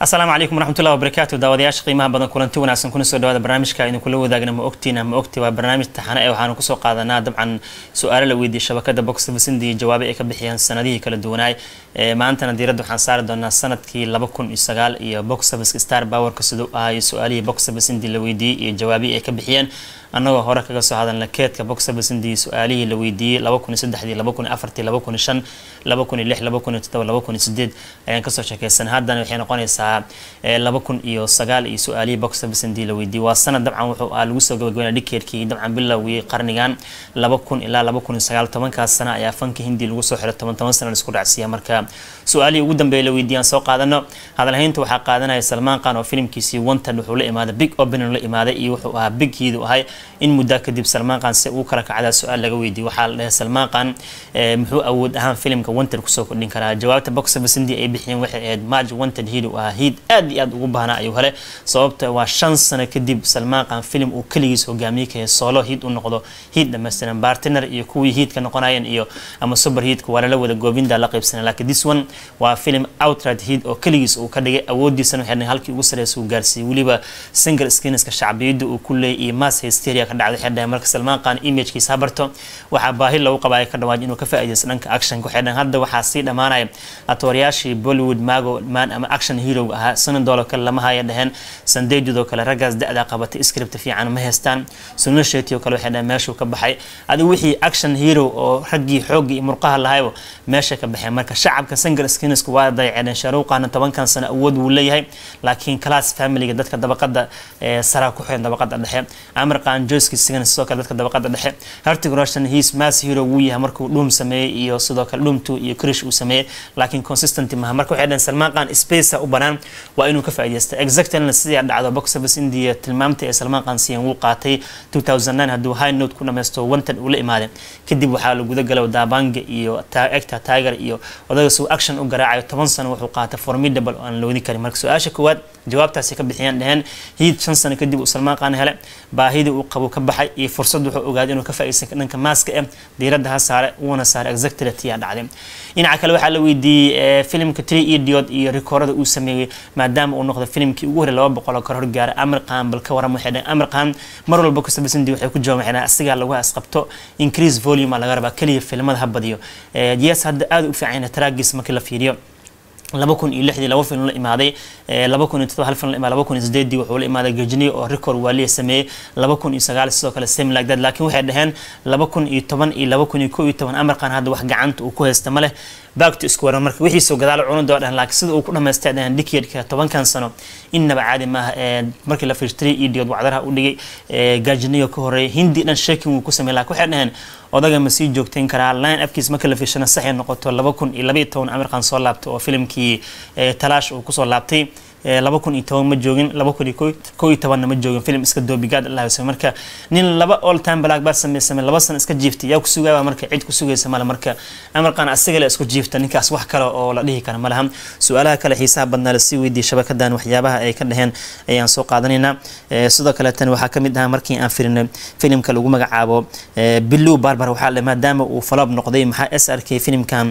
asalaamu calaykum waraxmatullahi wabarakaatu daawadayaasha qiimaha badan kulanti wanaagsan kuna soo dhawaada barnaamijka idin kula wadaagna ma ogtiin ma ogti waa barnaamij taxane ee waxaanu kusoo qaadanaa dabcan su-aalo la weydiiyey shabakada box office iyo jawaabo ay ka bixiyeen sanadihii kala duwanaay maantana diiradda waxaan saari doonaa sanadkii laba kun iyo sagaal iyo box office star powerka siduu ahayo su-aalihii box office indii la weydiiyey iyo jawaabihii ay ka bixiyeen annagoo hore kaga soo hadalna keedka box office indii su-aalihii la weydiiyey laba kun iyo saddexdii laba kun iyo afartii laba kun iyo shan laba kun iyo lix laba kun iyo toddoba laba kun iyo sideed ayaan kasoo sheekeysan haddana waxay noqonaysaa laba kun iyo sagaal iyo su-aalihii box office indii la weydiiyey waa sanad dabcan wuxuu ah lagu soo gabagabeynaya dhikeedkii dabcan bilowgii qarnigan laba kun ilaa laba kun iyo sagaal tobankaas sana ayaa fanka hindi lagu soo xiray toban toban sana laisku dhacsiiya marka su-aalihii ugu dambeeya la weydiiyaan soo qaadano hadalhaynta waxaa qaadanaya salmaan khan oo filimkiisii wanted wuxuu la imaaday big opening la imaaday iyo wuxuu ahaa big hiidu ahay in muddaa kadib salmaan khan si uu kala kacdaa su-aal laga weydiiyey waxaa la dhahay salmaan khan muxuu awood ahaan filimka wanted kusoo kordhin karaa jawaabta box office indii ay bixiyeen waxay ahayd march wanted hiid uu ahaa hiid aad iyo aad ugu baahnaa ayuu hele sababta waa shan sano kadib salmaan khan filim uu keligiis hogaamiye kahay solo hiid u noqdo hiid dhammaystiran bartiner iyo kuwii hiidka noqonayeen iyo ama super hiidka waa lala wada goobinda la qaybsana laakiin this one waa film outright hiid oo keligiis uu ka dhigay awoodiisana waxay dhahay halkii ugu sareysa uu gaarsiiyey weliba single screenska shacbiyadda uu ku leeyay iyo mass hysteria ka dhacday waxay dhahay marka salmaan khan imagekiisa habarto waxaa baahi loogu qabaayo ka dhawaaj inuu ka faa'iidaysto dhanka actionka waxay dhahay hadda waxaa sii dhammaanaya atoorayaashii bollywood mago man ama action hero ahaa sanadoola kale lama haya dhaheen sandeejudoo kale raggaas da-daa qabatay script fiican ma haystaan sunil sheti oo kale waxay dhahay meeshuu ka baxay adigu wixii action hero oo raggii xooggii iyo murqaha lahayba meesha ka baxeen marka shacabka single skinisku waa dayaceen sharuuqaana tobankan sano awood wuu leeyahay laakiin class familiga dadka dabaqada saraa ku xiran dabaqada dhexe amar qaan joyski sigan sidoo kale dadka dabaqada dhexe hartig roshan his mass hero wuu yahay markuu dhuum sameeyey iyo sidoo kale dhuum two iyo krish uu sameeyey laakiin consistent maha marka waxay dhaheen salmaan qaan space u banaan waa inuu ka faa'iidaysta exactly sidii dhacdo box office india tilmaamta ee salmaan qaan siiyeen wuu qaatay 2009 hadduu high note ku dhammaysto wanted uu la imaaday kadib waxaa la guda galay daabanga iyo actor tiger iyo odaga suu action u garaacayo toban sano wuxuu qaatay formidable oo aan la wadi karin marka su-aasha koowaad jawaabtaasi ka bixiyaan dhaheen hiid shan sano kadib uu salmaan qaan hele baahidii uu qabo ka baxay iyo fursad wuxuu ogaaday inuu ka faa'iidaysan dhanka maaska eh diiradda ha saare uuna saare exactly tiyaa dhacday dhinaca kale waxaa la weydiiyey filimka three idiot iyo rikoorada uu sameeyey maadaama uu noqdo filimkii ugu horey laba boqol oo kor horgaaray amir khan bal ka waran waxay dhaheen amir khan mar walba kusabasindi waxay ku jawaaban waxay dhaheen asigaa lagu asqabto increase volume laga rabaa keliya filimada ha badiyo yes hadda aad u fiican yahay tragis markii la fiiriyo laba kun iyo lixdii laba film la imaaday laba kun iyo todoba hal film la imaaday laba kun iyo sideedii wuxuu la imaaday gajniyo oo record waaliya sameeyey laba kun iyo sagaal sidoo kale same like that laakiin waxay dhaheen laba kun iyo toban iyo laba kun iyo kow iyo toban amarkan hadda wax gacanta uu ku haysta ma leh back to square marka wixiisoo gadaal cunada waa dhahan laakiin sida uu ku dhamaystay dhahan decade-ka tobankan sano innaba caadi maaha markii la fiirshtay idiod wacdaraha u dhigay gajniyo ka horeeyay hindi dhan shaking wuu ku sameeyay laakiin waxay dhaheen odaga ma sii joogtayn karaa line afkiis marka la fiirshana saxay noqoto laba kun iyo labaiyo toban amirkan soo laabtay oo filimkii talaash uu kusoo laabtay laba kun iyo toban ma joogin laba kun iyo kow iyo tobanna ma joogin film iska doobigaad allah samey marka nin laba all time black baa sameysame laba sano iska jiiftay yaa ku sugaaba marka cid ku sugaysa male marka amarkan asiga le isku jiifta ninkaas wax kale oo la dhihi kara malaha su-aalaha kale xiisaha badnaa lasii weydiiyey shabakadan waxyaabaha ay ka dhaheen ayaan soo qaadanaynaa sidoo kale tan waxaa kamid ahaa markii aan firinay filimka lagu magacaabo bilow barbar waxaa le maadaama uu faloob noqday maxaa s r k filimkan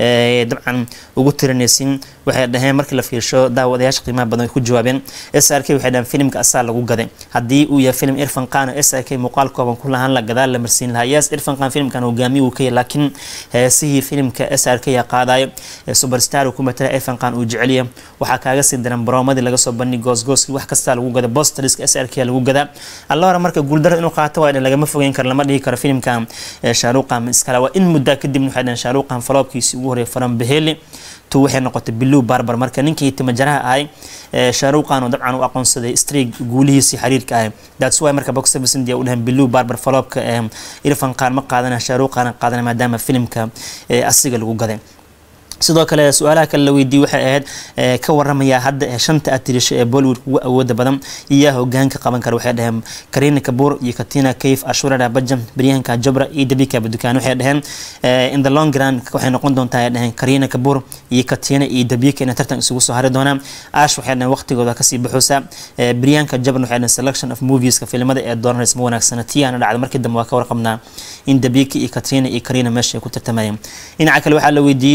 dabcan ugu tirinaysin waxay dhaheen markii la fiirsho daawadayaasha qiimaha badan way ku jawaabeen s r k waxay dhaheen filimka asaa lagu gaday haddii uu yahay filim irfan qaan s r k muuqaal kooban ku lahaan la gadaal la marsiin lahaa yes irfan qaan filimkan hogaamiye uu ka yahay laakiin heesihii filimka s r k yaa qaadayo superstar uu ku matala irfan qaan uu jeceliya waxaa kaaga sii daran baroomadii laga soo bandhig goosgooski wax kastaa lagu gada bostariska s r k lagu gadaa alla hore marka guuldaro inuu qaato waa lagama fogeyn karo lama dhihi karo filimkan shaaruqan iskale waa in muddaa kadibna waxay dhaheen shaaruqan faloobkiisii ugu horreeyay faran beheli tu waxay noqotay bilow barbar marka ninkii timajaraha ahay shaaruqan oo dabcan u aqoonsaday streeg guulihiisii xiriirka ahay that's why marka box office india u dhahan bilow barbar faloobka irfan qaan ma qaadana shaaruqan qaadana maadaama filimka asiga lagu gaday sidoo kale su-aalaha kale la weydiiyey waxay ahayd ka waramayaa hadda shanta atirisho ee bollywood ugu awooda badan iyaa hogaanka qaban kara waxay dhaheen karina kabuur iyo katina kayf ashurada bajam baryahanka jabra iyo dabika badukaan waxay dhaheen in the long run waxay noqon doontaa ay dhaheen karina kabuur iyo katina iyo dabika inay tartan isugu soo hari doonaan ash waxay dhaheen waqtigooda kasii baxoosa baryahanka jabra waxay dhaheen selection of movieska filimada ee dooranaysa ma wanaagsana tiyaana dhacda markii dambe waa ka warqabnaa in dabika iyo katina iyo karina meesha ay ku tartamayeen dhinaca kale waxaa la weydiiyey su-aal ku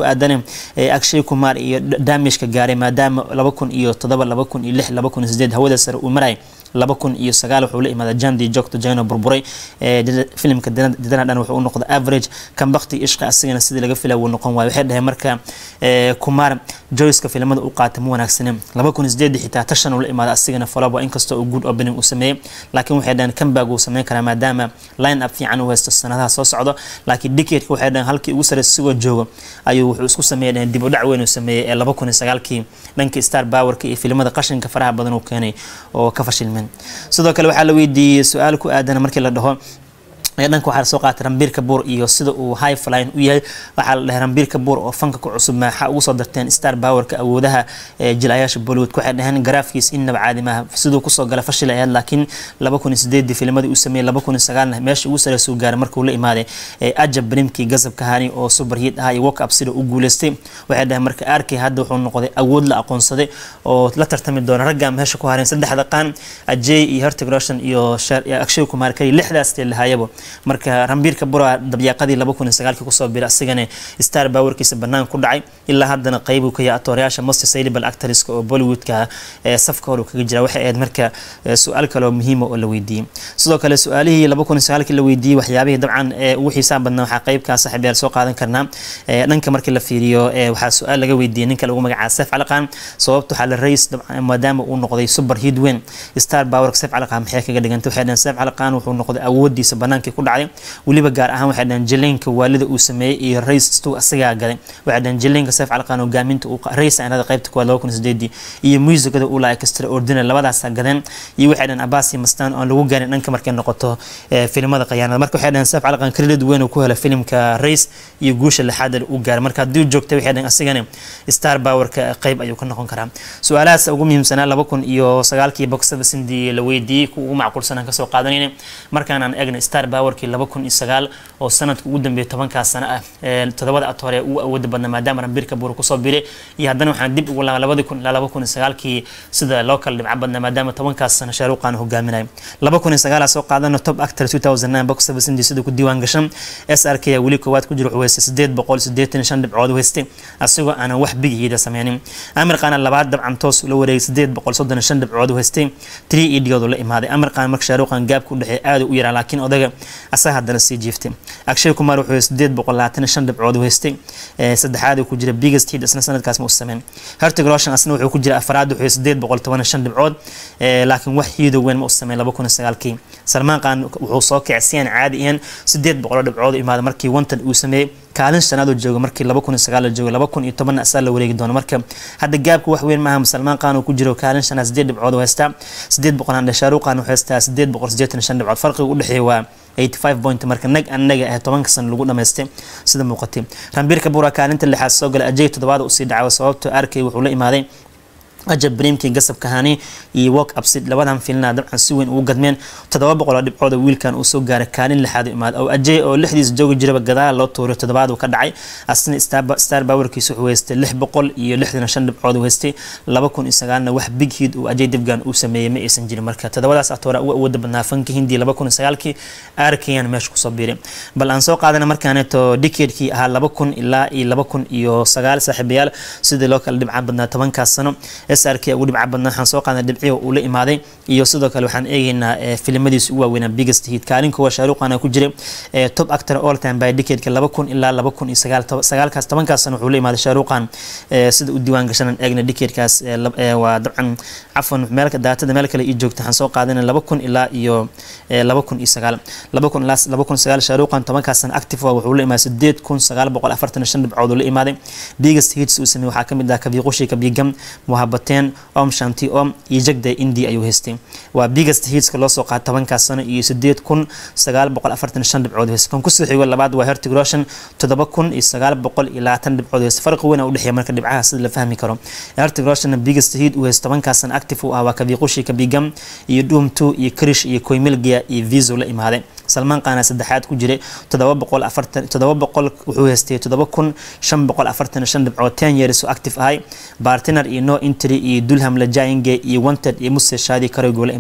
ku aadan akshay kumar iyo damishka gaaray maadaama laba kun iyo todoba laba kun iyo lix laba kun iyo sideed hawada sare uu maray laba kun iyo sagaal wuxuu la imaadaa jandi jogto jano burburay filimka didana dhan wuxuu u noqday average kan bakti ishqa asigana sidii laga filay wuu noqon waayo waxay dhaheen marka kumar joyceka filimada u qaatay ma wanaagsanin laba kun iyo sideed xitaa tashan uu la imaada asigana follow inkastoo uu good opening uu sameeyey laakiin waxay dhaheen comeback uu sameyn karaa maadaama line up fiican u haysto sanadaha soo socdo laakiin decadeka waxay dhaheen halkii ugu sareysa sigoo joogo ayuu wuxuu isku sameeyay dhaheen dib u dhac weyn uu sameeyey ee laba kun iyo sagaalkii dhankii star powerka iyo filimada qashinka faraha badan uu keenay oo ka fashilmeen sidoo kale waxaa la weydiiyey su-aal ku aadan markii la dhaho dhanka waxaa soo qaatay rambiir kabuur iyo sida uu high flying u yahay waxaa la dhahay rambiir kabuur oo fanka ku cusub maxaa ugu soo darteen star powerka awoodaha jilayaasha bollywood waxay dhaheen garaafkiis innaba caadi maaha siduu kusoo gala fashil ayaad laakiin laba kun iyo sideedii filmadii uu sameeyey laba kun iyo sagaalna meesha ugu sareysa uu gaaray markuu la imaaday ajab brimkii gazabka hani oo superhit ahaa iyo work up sida u guuleystay waxay dhaheen marka arkay hadda wuxuu noqday awood la aqoonsaday oo la tartami doona ragga meesha ku hareen saddexda qaan ajay iyo hertig roshan iyo akshay kumar kali lixdaas lahayabo marka rambiirka bura dabyaaqadii laba kun iyo sagaalkii kusoo biray asigana star powerkiisa banaan ku dhacay ilaa haddana qeyb uu ka yahay atoorayaasha most saleable actorska oo bollywoodka safka hore kaga jira waxay ahayd marka su-aal kale oo muhiima oo la weydiiyey sidoo kale su-aalihii laba kun iyo sagaalkii la weydiiyey waxyaabihii dabcan ugu xiisaha badnaa waxaa qeybkaa saaxiibyaal soo qaadan karnaa dhanka markii la fiiriyo waxaa su-aal laga weydiiyey ninka lagu magacaaba sef calaqan sababta waxaa la rays maadaama uu noqday super hit weyn star powerka sef calaqan maxay kaga dhigantay waxay dhaheen sef calaqan wuxuu noqday awoodiisa banaankii ku dhacday weliba gaar ahaan waxay dhaheen jileenka waalida uu sameeyey iyo rays stu asagaa gaday waxay dhaheen jileenka seef calqan hogaaminta rays aanada qaybta kuwaad laba kun iyo sideedii iyo muusigada uu laha extraordinary labadaasa gadeen iyo waxay dhaheen abbas iyo mastaan oon lagu gaarin dhanka markay noqoto filimada qayaanada marka waxay dhaheen seef calqan credit weyn uu ku hela filimka rays iyo guusha lixaad uu gaaray marka haddii joogtay waxay dhaheen asigana star powerka qayb ayuu ka noqon karaa su-aalahaas ugu muhiimsanaa laba kun iyo sagaalkii boxada sindii la weydiiyey kuwa ugu macquulsanaan kasoo qaadanayna markaan aan eegna star powerkii laba kun iyo sagaal oo sanadka ugu dambeeyay tobankaas sano ah todobada atoore uu awooda badna maadaama rambirka buur kusoo biray iyo haddana waxaan dib ugu laaba labadi kun ilaa laba kun iyo sagaalkii sida loo kala dhibco badna maadaama tobankaas sano shaaruqaan hogaaminayo laba kun iyo sagaal soo qaadano top actor two thousand nine box seven sindi sida ku diiwaan gashan s r k weli koowaad ku jira wuxuu haystay sideed boqol sideetan shan dhibcood haystay asigoo aanan wax bigihiida sameynin amir qaana labaad dabcan toos ula wareegay sideed boqol soddon shan dhibcood haystay three ediyoodu la imaaday amir qaana marka shaaruqaan gaabka u dhexeey aada u yaraa laakiin odaga asaga haddana sii jiiftay akshay kumar wuxuu sideed boqol labaatan shan dhibcood u haystay saddexaad ku jira biggest hit isna sanadkaas ma u sameyn hertig roshan asna wuxuu ku jira afraad wuxuu sideed boqol toban shan dhibcood laakiin wax hiido weyn ma u sameyn laba kun iyo sagaalkii salmaan qaan wuxuu soo kicay si aan caadi ahayn sideed boqol dhibcood imaada markii wanted uu sameeyey kaalin shanaadoo jooga markii laba kun iyo sagaal la joogo laba kun iyo tobanna asaa la wareegi doono marka hadda gaabka wax weyn maaha salmaan qaan uu ku jiro kaalin shanaad sideed dhibcood u haystaa sideed boqol aan shaaruqaan wuxuu haystaa sideed boqol sideetan shan dhibcood farqiga u dhexeeya waa 85 point marka nag anaga ah tobanka sano lagu dhamaystay sida muuqatay rambiirka buura kaalinta lixaad soo gala ajay toddobaad usii dhacawa sababtoo arkay wuxuu la imaaday ajab brimkii gasabka hani iyo walk upsid labadan filna dabcan si weyn ugu gadmeen toddoba boqol oo dhibcood wiilkan uu soo gaaray kaalin lixaad u imaad oo ajay oo lixdiis joogi jiraba gadaal loo tuuray toddobaad uu ka dhacay asna star powerkiisa wuxuu haystay lix boqol iyo lixdan shan dhibcood uu haystay laba kun iyo sagaalna wax big hit uu ajay dibgan uu sameeyey ma aysan jirin marka toddobadaas atoora ugu awooda badnaa fanka hindi laba kun iyo sagaalkii arkayan meesha kusoo biiray bal aan soo qaadana markaaneeto decadekii ahaa laba kun ilaa iyo laba kun iyo sagaal saaxiibayaal sidii loo kala dhibca badnaa tobankaas sano srk ugu dhibca badnaa waxaan soo qaadnay dhibcihi uu la imaaday iyo sidoo kale waxaan eegaynaa filimadiisa ugu waaweynaa biggest hit kaalin kuwa shaaruqana ku jiray top actor all time by decadeka laba kun ilaa laba kun iyo sagaal sagaalkaas tobankaas sana wuxuu la imaaday shaaruqan sida u diiwaan gashanan eegna decadekaas waa dabcan cafwan meelka daatada meel kale ii joogta waxaan soo qaadanay laba kun ilaa iyo laba kun iyo sagaal laba kun ilaa laba kun sagaal shaaruqan tobankaas sana active wuxuu la imaaday sideed kun sagaal boqol afartan shan dhibcood uu la imaaday biggest hits uu sameeyey waxaa kamid ah kabiiqushi kabigam muhabateen om shanti om iyo jagda indi ayuu haystay waa biggest hitska loo soo qaatay tobankaas sano iyo sideed kun sagaal boqol afartan shan dhibcood haystay kan kusoo xigo labaad waa hertig roshan toddoba kun iyo sagaal boqol iyo labaatan dhibcood haystay farqi weyn u dhexeeya marka dhibcaha sida la fahmi karo hertig roshan biggest hit uu haystay tobankaas sano active uu ah waa kabiiqushi kabigam iyo doom two iyo krish iyo koymilgia iyo viso la imaaday salmaan qaana saddexaad ku jiray toddoba boqol afartan toddoba boqol wuxuu haystay toddoba kun shan boqol afartan shan dhibcood ten years oo active ahay bartiner iyo no intry iyo dulham lajainge iyo wanted iyo muse shaadi karaygo la imaaday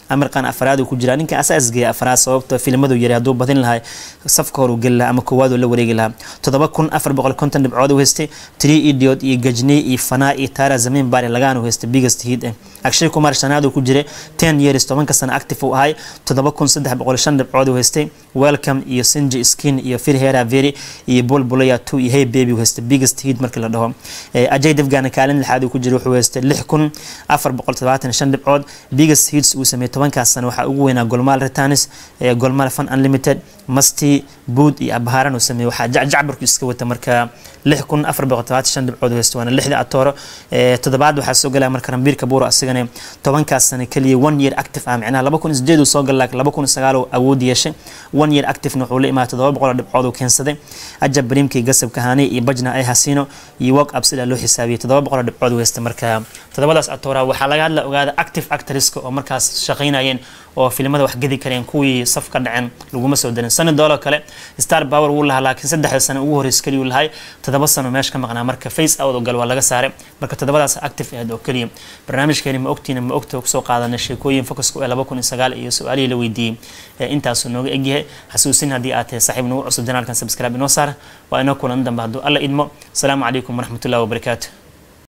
amirkan afraad uu ku jiraa ninka asaasgeeya afraad sababta filimadu yari hadduu badin lahay safka hor uu geli lahaa ama koowaad uu la wareegi lahaa toddoba kun afar boqol konton dhibcood uu haystay tree idiot iyo gajney iyo fanaa iyo taara zamiin baari lagaan uu haystay biggest hit eh akshay kumar shanaad uu ku jiray ten years tobanka sano active uu ahay toddoba kun saddex boqol shan dhibcood uu haystay welcome iyo sinji skin iyo firhera veri iyo bulbulaya two iyo hey baby uu haystay biggest hit markii la dhaho ajay devgana kaalin lixaad uu ku jiray wuxuu haystay lix kun afar boqol todobaatan shan dhibcood biggest hits uu sameeyey tobankaas sano waxaa ugu weynaa golmaal retanis golmaal fun unlimited masti bood iyo abhaaran uu sameeyey waxaa jacjacbarku iska wata marka lix kun afar boqol todobaatan shan dhibcood uu haystay waana lixda atooro toddobaad waxaa soo galaya marka rambiir kabuuro asigana tobankaas sano keliya one year active ah micnaha laba kun sideed uu soo gal laakiin laba kun sagaal uu awood yeeshay one year activena wuxuu la imaaday toddoba boqol dhibcood uu keensaday ajab bariimkii gasabka haani iyo bajna ay hasino iyo work up sidaa loo xisaabiyey toddoba boqol dhibcood uu haystay marka toddobadaas atoora waxaa laga hadla ogaada active actresska oo markaas shaqaynayeen oo filimada wax gedi kareen kuwii saf ka dhaceen laguma soo darin sani dooloo kale star power wuu lahaa laakiin saddexda sano ugu horreys keliya uu lahay toddoba sano meesha ka maqnaa marka face out oo gal waa laga saaray marka toddobadaas active ahayd oo keliya barnaamijkeeni ma ogtiina ma ogta kusoo qaadanay sheekooyin focuska ee laba kun iyo sagaal iyo su-aalihii la weydiiyey intaasuu nooga egyahay xasuusin haddii aad tahay saaxiib nagu cusub janaalkan subscribe inoo saar waa inoo kulan dambe hadduu alla idmo asalaamu calaykum waraxmatullahi wabarakaatu